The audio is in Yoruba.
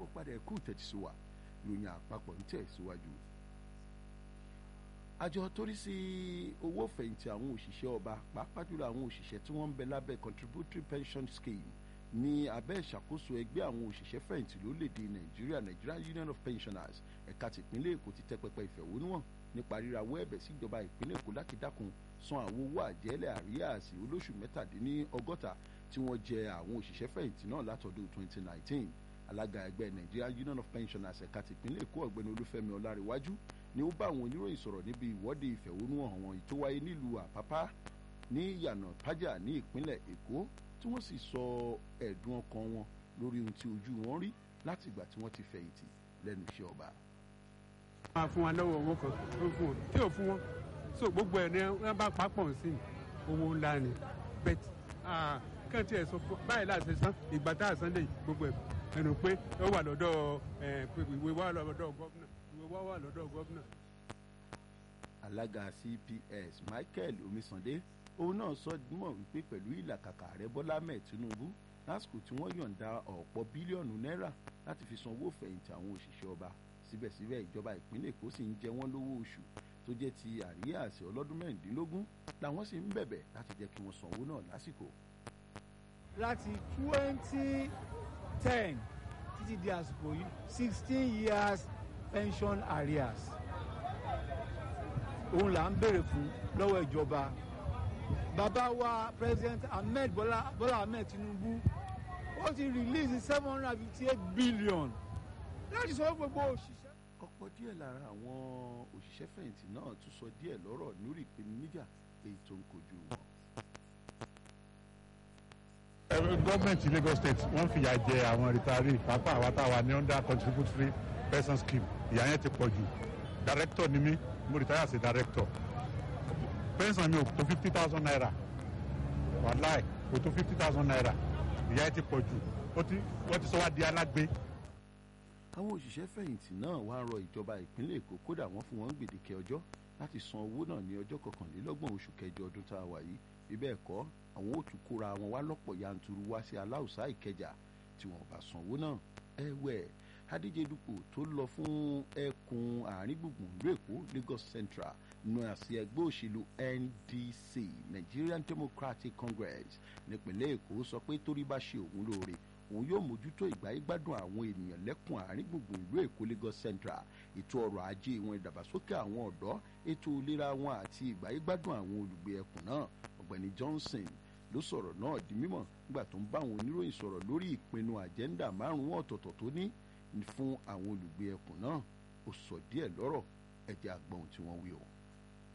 káàbọ̀ padà ẹ̀kú tẹ̀síwá ìròyìn àpapọ̀ ń tẹ̀síwájú. àjọ tó rí sí owó fẹ̀yìntì àwọn òṣìṣẹ́ ọba pàápàá jùlọ àwọn òṣìṣẹ́ tí wọ́n ń bẹ lábẹ́ contributory pension scheme ní abẹ́ ìṣàkóso ẹgbẹ́ àwọn òṣìṣẹ́ fẹ̀yìntì lórílẹ̀‐èdè nàìjíríà Nigerian Union of Pensioners ẹ̀ka tìpínlẹ̀ èkó ti tẹ́ pẹpẹ ìfẹ̀hónúhàn nípa rírawọ́ ẹ̀bẹ̀ síjọba ìpínlẹ̀ èkó láti dákun san àwọn owó àjẹ́lẹ̀ àríyàsí olóṣù mẹ́tàdínlọ́gọ́ta tí wọ́n jẹ àwọn òṣìṣẹ́ fẹ̀yìntì náà látọdún 2019 alága ẹgbẹ́ Nigerian Union of Pensioners ẹ̀ka tìpínlẹ̀ èkó ọ̀gbẹ́ni olúfẹ́mi ọlárẹ̀wájú ni ó bá àwọn oníròyìn sọ̀rọ̀ níbi ìwọ́de ìfẹ̀hónúhàn wọn tó wáyé nílùú àpápá ní yànà pájà ní ìpínlẹ̀ èkó tí wọ́n sì sọ ẹ̀dùn ọkàn wọn lórí ohun tí ojú wọn rí láti ìgbà tí wọ́n ti fẹ̀yìntì lẹ́nu iṣẹ́ ọba. máa fún wa lọ́wọ́ owó kan tó fún wọn tí ò fún wọn so gbogbo ẹ̀ ní wọ́n bá papọ̀ sí owó ńlá ni bet kàn tí ẹ̀ sọ báyìí láti san ìgbà tá a san lè gbogbo ẹ̀ ẹnu pé ó wà lọ́dọ̀ ìwé wà lọ́dọ̀ gọ́vnà ìwé wà wà lọ́dọ̀ gọ́vnà. alága CPS Michael Omisande òun náà sọ mọ̀ wípé pẹ̀lú ìlàkàkà ààrẹ Bọ́lá mẹ́ẹ̀ Tinubu lásìkò tí wọ́n yọ̀ǹda ọ̀pọ̀ bílíọ̀nù náírà láti fi san owó fẹ̀yìntì àwọn òṣìṣẹ́ ọba síbẹ̀síbẹ̀ ìjọba ìpínlẹ̀ Èkó sì ń jẹ wọ́n lówó oṣù tó jẹ́ ti àríyá àṣẹ ọlọ́dún mẹ́rìndínlógún làwọn sì ń bẹ̀bẹ̀ láti jẹ́ kí wọ́n san owó náà lásìkò. láti twenty ten títí di àsìkò yìí sixteen years pension arrears òun là ń béèrè fún lọ́wọ́ ìjọba bàbá wa president ahmed bola bola ahmed tinubu ó ti release seven hundred and fifty eight billion láti sọ gbogbo òṣìṣẹ́. ọ̀pọ̀ díẹ̀ lára àwọn òṣìṣẹ́ fẹ̀yìntì náà tún sọ díẹ̀ lọ́rọ̀ lórí ìpèníjà èyí tó ń kojú wọn. gọ́ọ̀mẹ̀ntì Lagos State wọ́n fìyà jẹ àwọn rìtàrí pápá àwa táwa ní under contributory pension scheme ìyà yẹn ti pọ̀ jù director ni mí mo retire sí director pension mi ò tó fifty thousand naira wàláì kò tó fifty thousand naira ìyà yẹn ti pọ̀ jù wọ́n ti sọ wá di alágbe. àwọn òṣìṣẹ́ fẹ̀yìntì náà wá rọ ìjọba ìpínlẹ̀ Èkó kódà wọ́n fún wọn gbèdéke ọjọ́ láti san owó náà ní ọjọ́ kọkànlélọ́gbọ̀n oṣù kẹjọ ọdún tá a wà yìí bíbẹ́ ẹ̀kọ́ àwọn ò tún kóra wọn wá lọ́pọ̀ yanturu wá sí aláùsá ìkẹjà tí wọn bá san owó náà ẹ̀wẹ̀ adíje dupò tó lọ fún ẹkùn àárín gbùngbùn ìlú Èkó Lagos Central nù àsì ẹgbẹ́ òṣèlú NDC Nigerian Democratic Congress nípìnlẹ̀ Èkó sọ pé torí bá ṣe òun lóore òun yóò mójútó ìgbáyégbádùn àwọn ènìyàn lẹ́kùn àárín gbùngbùn ìlú Èkó Lagos Central ètò ọrọ̀ ajé wọn ìdàgbàsókè àwọn ọ̀dọ́ ètò ìlera wọn àti ìgbáyégbádùn àwọn olùgbé ẹkùn náà ọ̀gbẹ́ni Johnson ló sọ̀rọ̀ náà di mímọ̀ nígbà tó ń bá àwọn oníròyìn sọ̀rọ̀ lórí ìpinnu àjẹ́ńdà márùn-ún ọ̀tọ̀ọ̀tọ̀ tó ní fún àwọn olùgbé ẹkùn náà ó sọ díẹ̀ lọ́rọ̀ ẹ̀jẹ̀ àgbọ̀n tí wọ́n wí o.